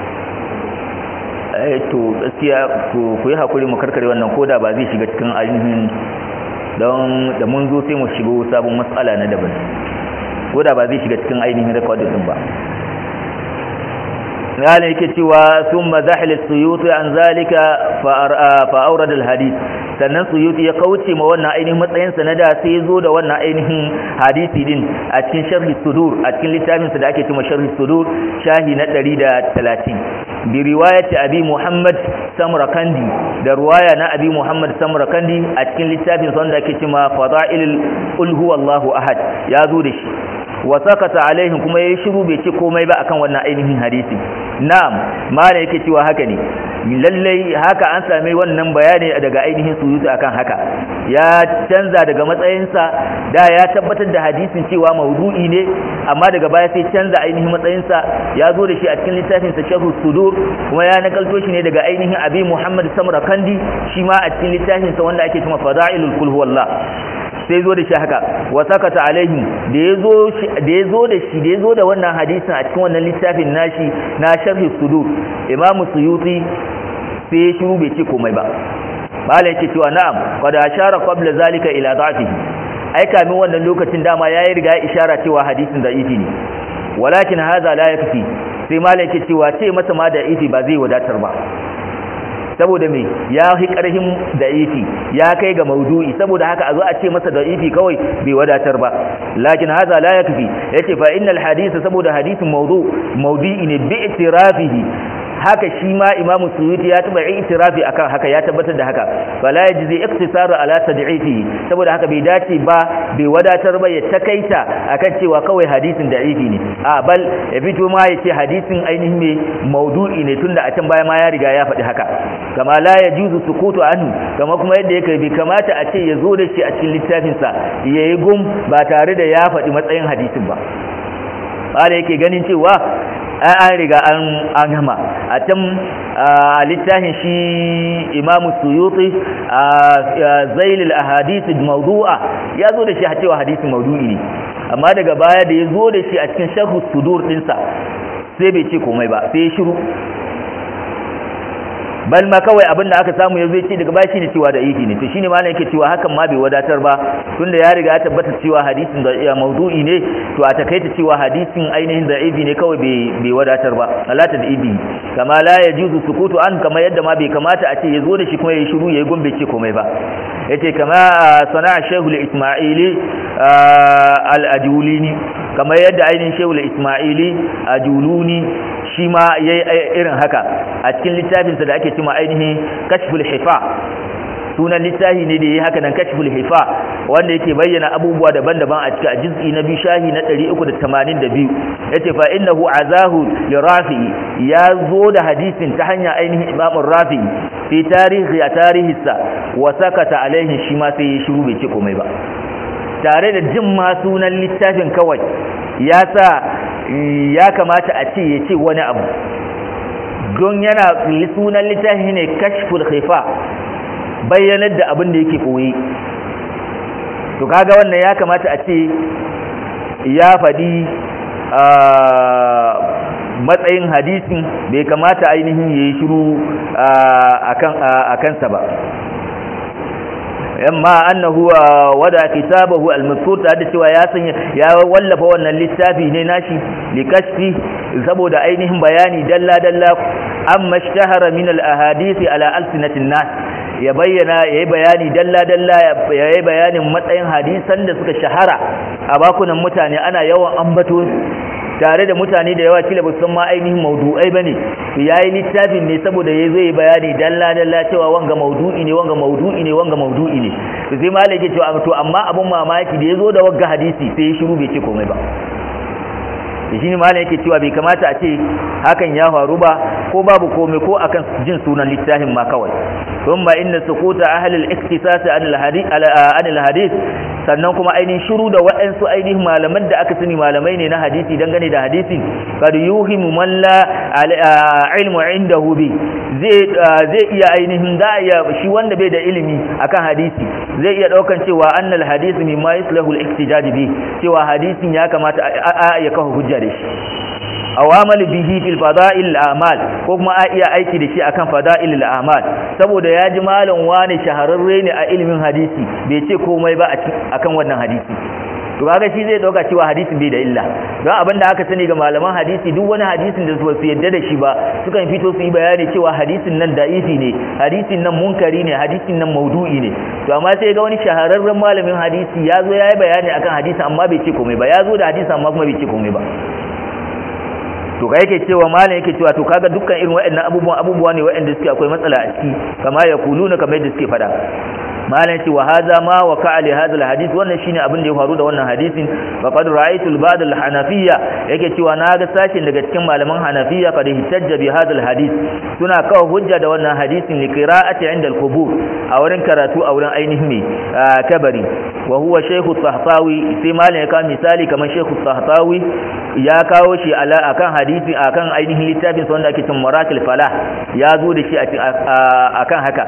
to gaskiya ku yi hakuri mu karkare wannan koda ba zai shiga cikin ainihin don da mun zo sai mu shigo sabon matsala na daban koda ba zai shiga cikin ainihin recording din ba yana yake cewa sun mazahil suyuti an zalika fa aurad alhadith sannan suyuti ya kauce ma wannan ainihin matsayin sanada sai ya zo da wannan ainihin hadisi din a cikin sharhi sudur a cikin littafin sa da ake cewa sharhi sudur shahi na 130 bi riwayati abi muhammad samrakandi da riwaya na abi muhammad samrakandi a cikin littafin sa wanda ake cewa fadailul qul huwallahu ahad ya zo da shi wa sakata alaihim kuma yayi shiru bai ce komai ba akan wannan ainihin hadisi na'am mala yake cewa haka ne lallai haka an same wannan bayani daga ainihin suyuti akan haka ya canza daga matsayinsa da ya tabbatar da hadisin cewa maudu'i ne amma daga baya sai canza ainihin matsayinsa ya zo da shi a cikin littafin sa sharh sudur kuma ya nakalto shi ne daga ainihin abi muhammad samrakandi shi ma a cikin littafin sa wanda ake cewa fadailul kul huwallah sai zo da shi haka wa sakata alaihim da yazo da yazo da shi da yazo da wannan hadisin a cikin wannan littafin nashi na sharh sudur imamu suyuti sai ya shiru bai ce komai ba bala yake cewa na'am qad ashara qabla zalika ila da'fihi ai kamin wannan lokacin dama yayi riga ya ishara cewa hadisin da'ifi ne walakin hadha la yakfi sai mala yake cewa ce masa ma da'ifi ba zai wadatar ba saboda me ya fi karhin da'ifi ya kai ga maudu'i saboda haka a zo a ce masa da'ifi kawai bai wadatar ba lakin haza la yakfi yace fa innal hadith saboda hadisin mawdu mawdu'i ne bi itirafihi haka shi ma imamu suyuti ya taba itirafi akan haka ya tabbatar da haka fala yajzi iktisaru ala tad'ifi saboda haka bai dace ba bai wadatar ba ya takaita akan cewa kawai hadisin da'ifi ne a bal ya fito ma ya ce hadisin ainihin mai maudu'i ne tunda a can baya ma ya riga ya faɗi haka kama la yajuzu sukutu anhu kama kuma yadda yake bai kamata a ce ya zo da shi a cikin littafinsa yayi gum ba tare da ya faɗi matsayin hadisin ba ba yake ganin cewa an riga an gama a can a littafin shi imamu suyuti a zailil ahadith mawdu'a ya zo da shi a cewa hadisin mawdu'i ne amma daga baya da ya zo da shi a cikin sharhu sudur dinsa sai bai ce komai ba sai ya shiru bal ma kawai abin da aka samu yanzu ce daga baya shine cewa da ifi ne to shine malam yake cewa hakan ma bai wadatar ba tunda ya riga ya tabbata cewa hadisin da ya maudu'i ne to a takaita cewa hadisin ainihin da ifi ne kawai bai bai wadatar ba alata da ifi kama la yajuzu sukutu an kama yadda ma bai kamata a ce yazo da shi kuma yayi shiru yayi gombe ce komai ba yace kama sana'a shehul isma'ili al-ajulini kama yadda ainihin shehul isma'ili ajuluni shi ma yayi irin haka a cikin littafinsa da ake cima ainihin kashful hifa sunan littafi ne da yi haka nan kashful hifa wanda yake bayyana abubuwa daban-daban a cikin juz'i na biyu shahi na 382 yace fa innahu azahu li rafi'i ya zo da hadisin ta hanya ainihin imam rafi'i fi tarihi a tarihinsa wa sakata alaihi shi ma sai ya shiru bai ce komai ba tare da jin ma sunan littafin kawai ya sa ya kamata a ce ya ce wani abu don yana sunan littafi ne kashful khifa bayyanar da abin da yake koyi to kaga wannan ya kamata a ce ya faɗi matsayin hadisin bai kamata ainihin ya yi shiru a kansa ba amma annahu wada kitabahu al-mazkur da cewa ya sanya ya wallafa wannan littafi ne nashi likashfi saboda ainihin bayani dalla dalla amma ishtahara min al-ahadith ala alsinatin nas ya bayyana yayi bayani dalla dalla yayi bayanin matsayin hadisan da suka shahara a bakunan mutane ana yawan ambato tare da mutane da yawa kila ba san ma ainihin maudu'ai bane to yayi littafin ne saboda yayi zai bayani dalla dalla cewa wanga maudu'i ne wanga maudu'i ne wanga maudu'i ne to sai malai yake cewa to amma abun mamaki da yazo da wagga hadisi sai ya shiru bai ce komai ba shi ne malai yake cewa bai kamata a ce hakan ya faru ba ko babu komai ko akan jin sunan littafin ma kawai thumma inna sukuta ahli al-iktisas an al-hadith an al-hadith sannan kuma ainihin shiru da waɗansu ainihin malaman da aka sani malamai ne na hadisi dangane da hadisin kad yuhimu man la ilmu indahu bi zai zai iya ainihin da ya shi wanda bai da ilimi akan hadisi zai iya daukan cewa annal hadisi mimma yuslahu al-ihtijaj bi cewa hadisin ya kamata a ya kafa hujja da shi awamal bihi fil fada'il a'mal ko kuma a iya aiki da shi akan fada'il a'mal saboda ya ji malam wani shahararre ne a ilimin hadisi bai ce komai ba akan wannan hadisi to kaga shi zai dauka cewa hadisin bai da illa don abinda aka sani ga malaman hadisi duk wani hadisin da su yadda da shi ba sukan fito su yi bayani cewa hadisin nan da'ifi ne hadisin nan munkari ne hadisin nan maudu'i ne to amma sai ga wani shahararren malamin hadisi ya zo ya yi bayani akan hadisi amma bai ce komai ba ya zo da hadisi amma kuma bai ce komai ba to ga yake cewa malam yake cewa to kaga dukkan irin waɗannan abubuwan abubuwa ne waɗanda suke akwai matsala a ciki kama ya kuluna kamar yadda suke faɗa malam ce wa hadha ma wa ka ali hadha alhadith wannan shine abin da ya faru da wannan hadisin fa qad ra'aytu al-ba'd al-hanafiyya yake cewa na ga sashin daga cikin malaman hanafiyya qad hitajja bi hadha alhadith suna kawo hujja da wannan hadisin li qira'ati 'inda al-qubur a wurin karatu a wurin ainihin ne kabari wa huwa shaykhu tahtawi sai malam ya kawo misali kamar shaykhu tahtawi ya kawo shi ala akan hadisi akan ainihin littafin sa wanda ake cin maratil falah ya zo da shi akan haka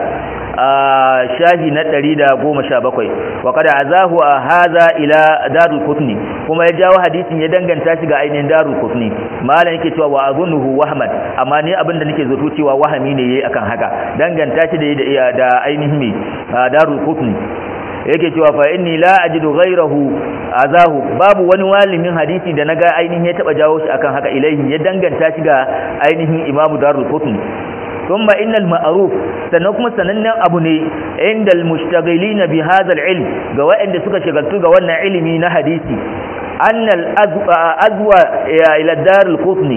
shahi na 117 wa kada azahu hadha ila darul qutni kuma ya jawo hadisin ya danganta shi ga ainihin darul qutni malam yake cewa wa azunuhu wahman amma ni abinda nake zato cewa wahami ne yayi akan haka danganta shi da da ainihin me darul qutni yake cewa fa inni la ajidu ghayrahu azahu babu wani walimin hadisi da naga ainihin ya taba jawo shi akan haka ilaihi ya danganta shi ga ainihin imamu darul qutni thumma innal ma'ruf sannan kuma sanannen abu ne indal mushtaghilina bi hadha al-ilm ga waɗanda suka shagaltu ga wannan ilimi na hadisi annal azwa ila darul qutni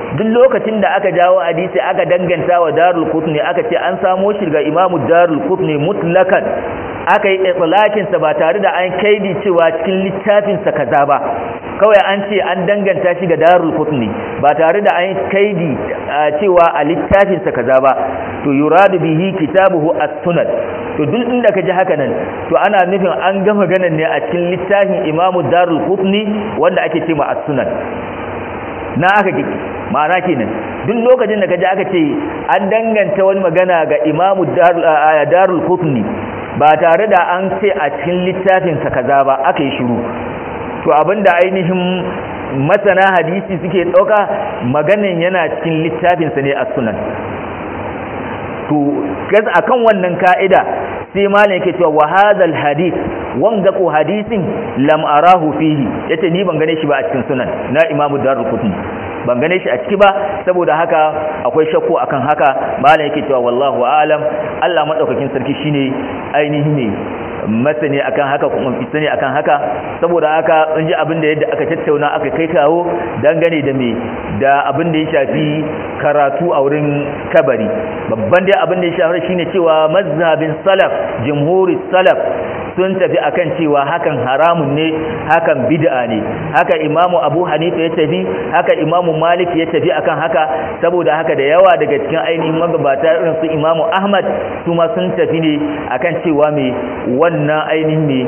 duk lokacin da aka jawo hadisi aka danganta wa darul qutni aka ce an samo shi ga imamu darul qutni mutlakan aka yi itlaqin sa ba tare da an kaidi cewa cikin littafin sa kaza ba kawai an ce an danganta shi ga darul qutni ba tare da an kaidi cewa a littafin sa kaza ba to yuradu bihi kitabuhu as-sunan to duk inda ka ji haka nan to ana nufin an gama ganin ne a cikin littafin imamu darul qutni wanda ake ce ma as-sunan na aka kike ma'ana kenan duk lokacin da kaji aka ce an danganta wani magana ga imamu darul qutni ba tare da an ce a cikin littafin sa kaza ba aka yi shiru to abinda ainihin masana hadisi suke dauka maganin yana cikin littafin sa ne as-sunan to gas akan wannan ka'ida sai malam yake cewa wa hadal hadith wanga ko hadisin lam arahu fihi yace ni ban gane shi ba a cikin sunan na imamu darul qutni ban gane shi a ciki ba saboda haka akwai shakku akan haka malam yake cewa wallahu a'lam Allah madaukakin sarki shine ainihi ne masani akan haka kuma sani akan haka saboda haka in ji abin da yadda aka tattauna aka kai kawo dangane da me da abin da ya shafi karatu a wurin kabari babban dai abin da ya shafi shine cewa mazhabin salaf jumhuri salaf sun tafi akan cewa hakan haramun ne hakan bid'a ne haka imamu abu hanifa ya tafi haka imamu malik ya tafi akan haka saboda haka da yawa daga cikin ainihin magabata irin su imamu ahmad su ma sun tafi ne akan cewa mai wannan ainihin mai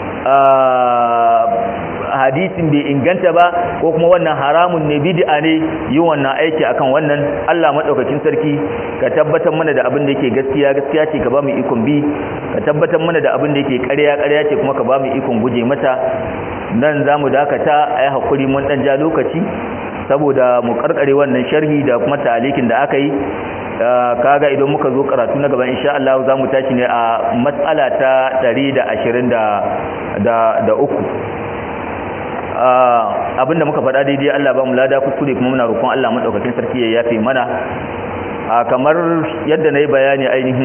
hadisin bai inganta ba ko kuma wannan haramun ne bid'a ne yi wannan aiki akan wannan Allah madaukakin sarki ka tabbatar mana da abin da yake gaskiya gaskiya ce ka ba mu ikon bi ka tabbatar mana da abin da yake ƙarya ƙarya ce kuma ka ba mu ikon guje mata nan zamu dakata ai hakuri mun dan ja lokaci saboda mu karkare wannan sharhi da kuma talikin da aka yi kaga idan muka zo karatu na gaban insha Allah za mu tashi ne a matsala ta 123 abinda muka faɗa daidai Allah ba mu lada kuskure kuma muna roƙon Allah madaukakin sarki ya yafe mana kamar yadda na yi bayani ainihin